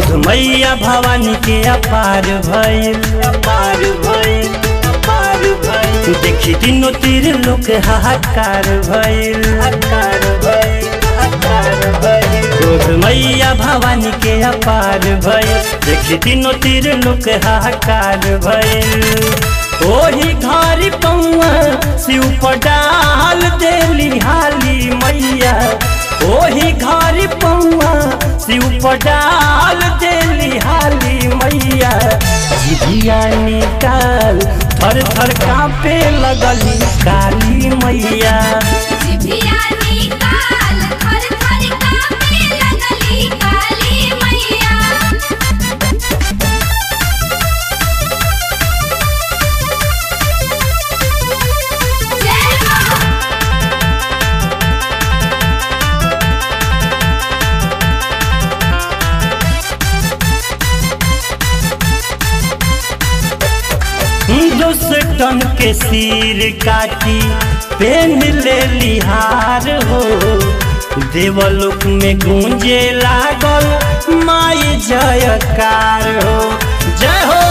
क्रोध मैया भवानी के अपार भइल अपार भइल अपार भइल देखी तीनों तीर लोक हाहाकार भइल हाहाकार भइल हाहाकार भइल क्रोध मैया भवानी के अपार भइल देखी तीनों तीर लोक हाहाकार भइल ओही घर पौआ शिव पडाल देली हाली मैया ओही घर पौआ शिव पडाल देली हाली मैया जिभिया निकाल थर थर कांपे लगली काली मैया जिभिया निकाल थर थर कांपे लगली काली मैया जय मां दुष्टन के सिर काटी पेन ले लिहार हो देवलोक में गूंजे लागल माई जयकार हो जय हो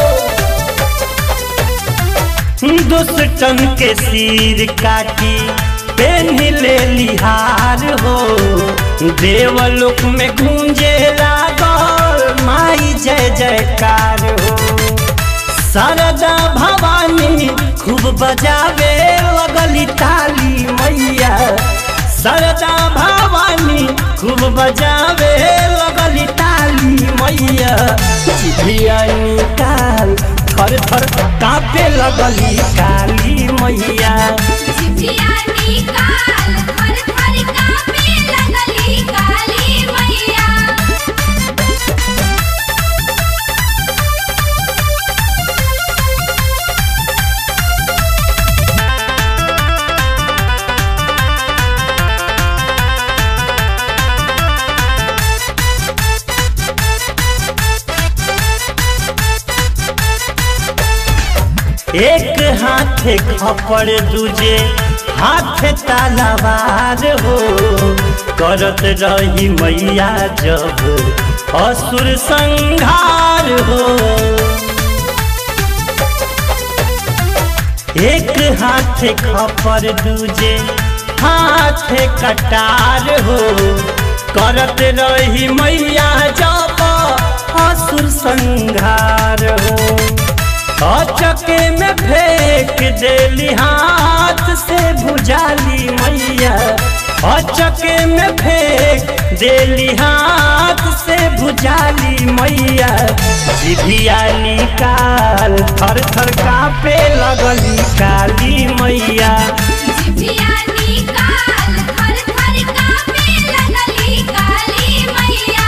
दुष्टन के सिर काटी पेन ले लिहार हो देवलोक में गूंजे लागल माई जय जयकार हो शारदा भवानी खूब बजावे लगली ताली मैया शारदा भवानी खूब बजावे लगली ताली मैया जिभिया निकाल थर थर कांपे लगली काली मैया जिभिया निकाल थर थर कांपे लगली काली मैया एक हाथ खपड़ दूजे हाथ तलवार हो करत रही मैया जब असुर संघार हो एक हाथ खपर दूजे हाथ कटार हो करत रही मैया जब असुर संघार हो अचके में फेंक देली हाथ से भुजाली मैया अचके में फेंक देली हाथ से भुजाली मैया जिभिया निकाल थर थर कांपे लगली काली मैया जिभिया निकाल थर थर कांपे लगली काली मैया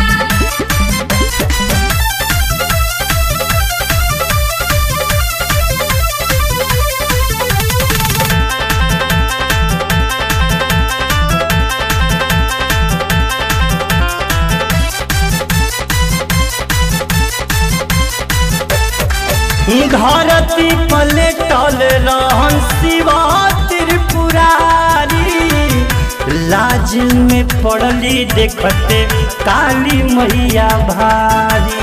धरती पलटल रहन शिवा त्रिपुरारी लाज में पड़ली देखते काली मैया भारी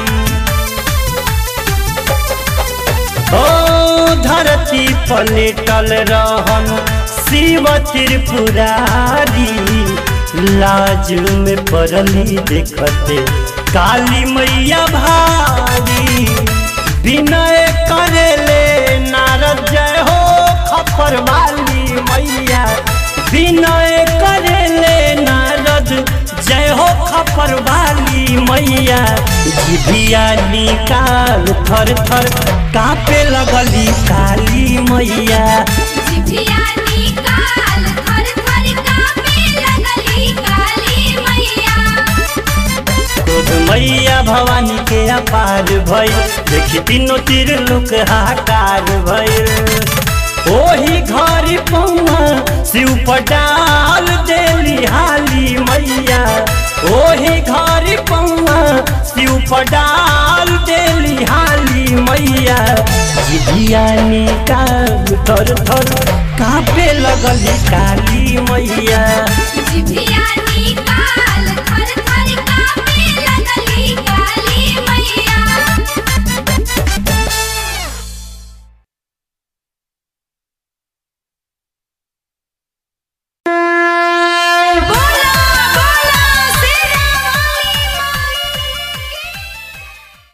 ओ धरती पलटल रहन शिव त्रिपुरारी लाज में पड़ली देखते काली मैया भारी विनय करेले नारद जय हो खपर वाली मैया विनय करेले नारद जय हो खपर वाली मैया जिभिया निकाल थर थर कांपे लगली काली मैया जिभिया निकाल थर थर कांपे लगली काली मैया क्रोध मैया भवानी के अपार भइल देखी तीनों तीर लोक हाकार भइल ओही घर पौआ शिव पटाल देली हाली मैया ओही घर पौआ शिव पटाल देली हाली मैया जिभिया निकाल थर थर कांपे लगली काली मैया